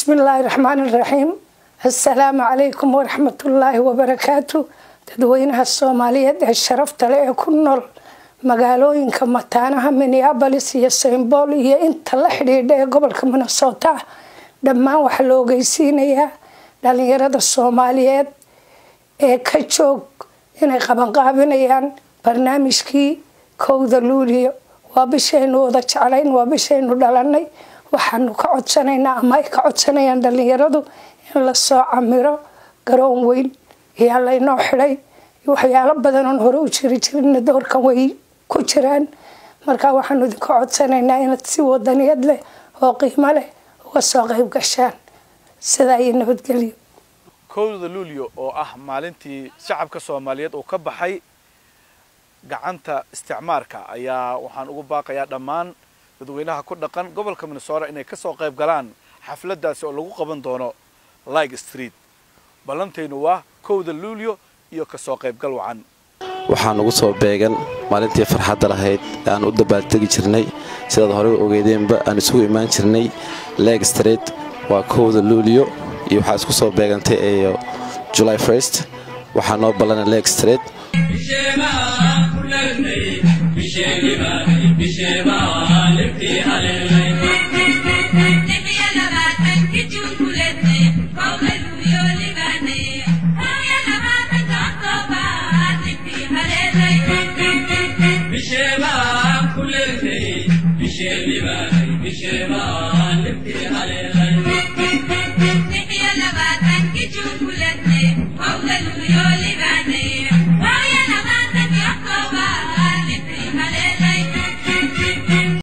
bismillaahi raxmaan iraxiim assalaamu calaykum waraxmatullaahi wabarakaatu dadweynaha soomaaliyeed ee sharafta leh ee ku nool magaalooyinka mataanaha minneabolis iyo saymbool iyo inta la xidhiidha ee gobolka minnesota dhammaan waxaa la ogeysiinayaa dhalinyarada soomaaliyeed ee ka joog inay qabanqaabinayaan barnaamijkii kowda luuliyo waa bishaynu wada jeclayn waa bishaynu dhalanay waxaanu ka codsanaynaa ama ay ka codsanayaan dhalinyaradu in lasoo camiro garoon weyn ayaa laynoo xidhay waxyaalo badanoon hore u jiri jirina doorkan way ku jiraan markaa waxaanu idinka codsanaynaa inaad si wadaniyad leh oo qiimo leh uga soo qeyb gashaan sidaa iyo nabadgelyo kowda luulyo oo ah maalintii shacabka soomaaliyeed uu ka baxay gacanta isticmaarka ayaa waxaan ugu baaqayaa dhammaan dadweynaha ku dhaqan gobolka minnesota inay kasoo qayb galaan xafladaasi oo lagu qaban doono like street ballantaynu waa kowda luulyo iyo kasoo qaybgal wacan waxaan ugu soo beegan maalintii farxadda lahayd ee aan u dabaaldegi jirnay sidaad horey ogeedeenba aan isugu imaan jirnay leg street waa kowda luulyo iyo waxaa isku soo beegantay ee july first waxaa noo ballana leg street Bishema,